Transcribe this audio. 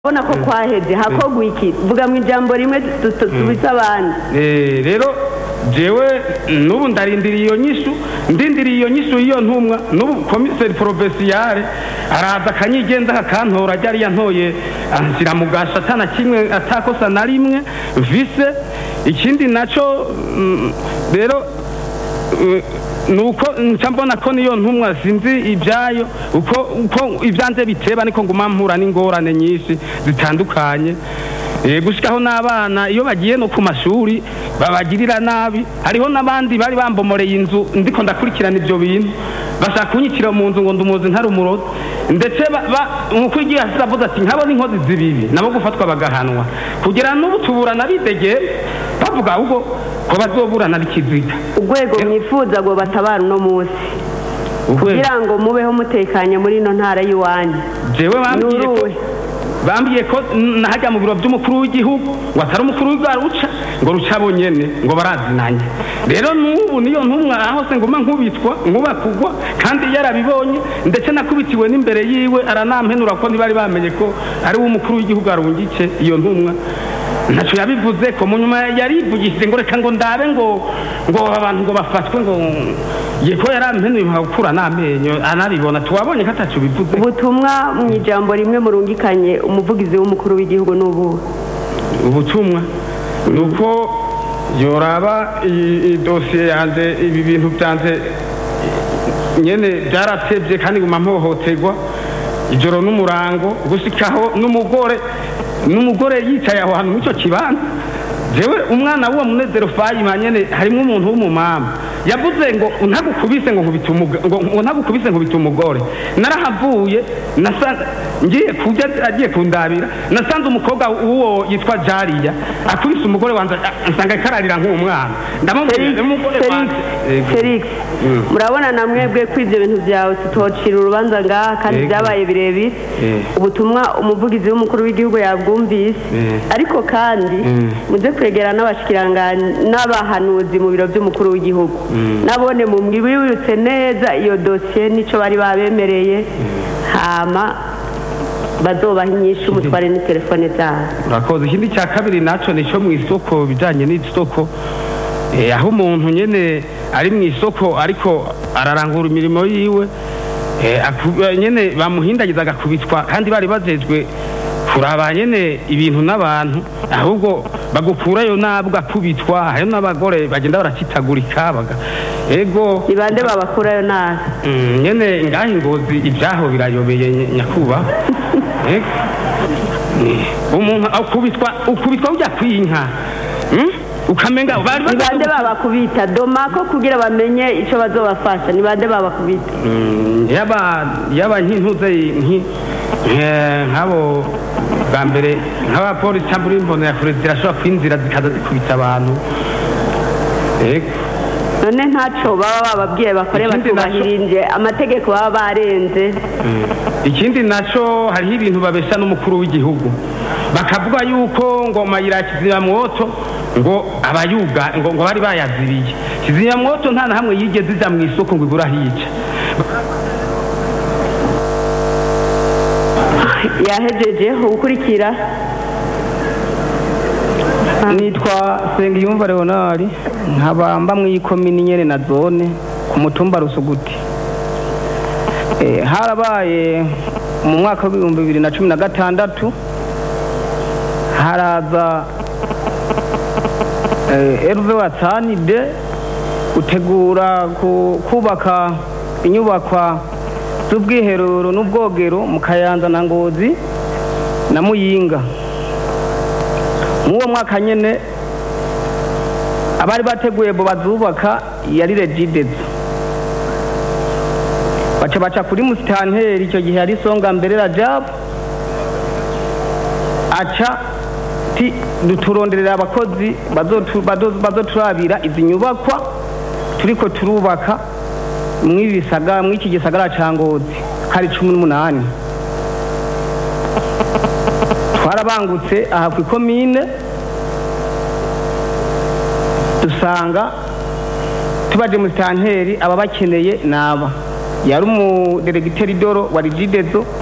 urabona ko kwaheze hakogwa iki vuga mu ijambo rimwe tu- tu- tubise abandi Eh, rero jewe n'ubu ndarindiriye iyo nyishu ndindiriye iyo nyishu y'iyo ntumwa n'ubu komiseri porofesiyare araza akanyigenza akantora ryari yantoye anshyira mu gasha atana kimwe atakosa na rimwe vise ikindi naco mm, rero eh, nuko nca mbona ko niyo ntumwa sinzi ibyayo uko uko ibyanze biteba niko nguma mpura n'ingorane nyinshi zitandukanye Eh, gushikaho n'abana iyo bagiye no ku mashuri babagirira nabi hariho n'abandi bari bambomoreye inzu ndiko ndakurikirana ibyo bintu bashaka kunyitira mu nzu ngo ndumuzi ntari umurozi ndetse ba- ba- umukuru w'igihugu yasize avuze ati nkabo n'inkozi zibibi nabo gufatwa bagahanwa kugira n'ubu tuburana bidegeye bavuga ahubwo ko bazoburana bikiziga urwego mwifuza ngo batabara uno munsi kugira ngo mubeho mutekanye muri ino ntara y'iwanyu jewe bambwiye ko Nuruwe. bambwiye ko nahajya mu biro by'umukuru w'igihugu ngo atari umukuru w'igihugu ruca ngo ruca bonyene ngo barazinanye rero n'ubu niyo ntumwa aho se nguma nkubitwa nkuba kugwa kandi yarabibonye ndetse nakubitiwe n'imbere yiwe aranampenura ko ntibari bamenye ko ari we umukuru w'igihugu arungike iyo ntumwa ntaco yabivuze ko mu nyuma yarivugishije ngo reka ngo ndabe ngo ngo abantu ngo bafatwe ngo ye ko yarampenuye gukura n'amenyo anabibona tuwabonye ko ataco bivuze ubutumwa mu ijambo rimwe murungikanye umuvugizi w'umukuru w'igihugu n'ubu ubutumwa ni uko yoraba iyi- iyi dosiye yanjye ibi bintu byanjye nyene byaratebye kandi nguma mpohoterwa ijoro n'umurango gushikaho n'umugore n'umugore yicaye aho hantu mw'ico kibanza jewe umwana w'uwo munezero fayima nyene harimwo umuntu w'umumama yavuze ngo ntagukubise ngo nkubita umuga- ngo ngo ntagukubise nkubita umugore narahavuye nasanze ngiye kurya agiye kundabira nasanze umukobwa w'uwo yitwa jariya akubise umugore wanjye a- nsanga kararira nk'umwana ndamubwira umugore Felix wanjye Yego. Felix murabona na mwebwe ko ibyo bintu byawe tutocira urubanza ngaha kandi Yego. byabaye birebire Eh. ubutumwa umuvugizi w'umukuru w'igihugu yabwumvise Eh. ariko kandi muze kwegera n'abashikiranganje n'abahanuzi mu biro by'umukuru w'igihugu nabone mu mwibutse neza iyo dosiye nico bari babemereye hama bazobaha inyishu mutware ni telefone zabo urakoze ikindi cya kabiri naco nico mu isoko bijanye n'isoko eh, aho umuntu nyene ari mu isoko ariko ararangura imirimo yiwe eh, aku- eh, nyene bamuhindagiza agakubitwa kandi bari bajejwe kuraba nyene ibintu n'abantu ahubwo bagukurayo nabwo akubitwa hariyo n'abagore bagenda baracitagurika baga ego ni bande babakurayo nabi Mm, nyene ngaho ingozi ibyaho birayobeye ny- nyakubahwa Eh, eh, umuntu ukubitwa ukubitwa ujya kwinka Mm? ukamenga bari ni bande bagaze- babakubita domako kugira bamenye icyo bazobafasha ni bande babakubita Mm, yaba yaba nk'intuze nki- eh, nk'abo bwa mbere nk'abapolisi cyangwa imbonera kure zirashobora kwinjira zikaza zikubita abantu Ego. none ntacyo baba bababwiye bakore Ikindi naco- batubahirije amategeko baba barenze ikindi naco hariho ibintu babesha n'umukuru w'igihugu bakavuga yuko ngo mayira ya kizimyamwoto ngo abayuga ngo, ngo bari bayazibiye kizimyamwoto nta na hamwe yigeze ija mu isoko ngo igura hica yahejeje ukurikira nitwa Sengiyumva Leonard nkaba mba mu ikomini nyene na zone ku mutumba Rusuguti Eh, harabaye mu mwaka w'ibihumbi bibiri na cumi na gatandatu haraza eh, Herve Watani de gutegura ku- kubaka inyubakwa z'ubwiherero n'ubwogero mu Kayanza na Ngozi na Muyinga mwuwo mwaka nyene abari bateguye bo bazubaka yari regidezo baca baca kuri musitanteri icyo gihe yari songa mbere rajab aca ti duturonderera abakozi bazotu- bazo- bazoturabira izi nyubakwa turiko turubaka mw'ibi bisaga- mw'iki gisagara ca ngozi kari cumi n'umunani twarabangutse aha ku ikomine dusanga tubaje mu sitanteri aba bakeneye naba yari umuderegiteri doro wa rigidezo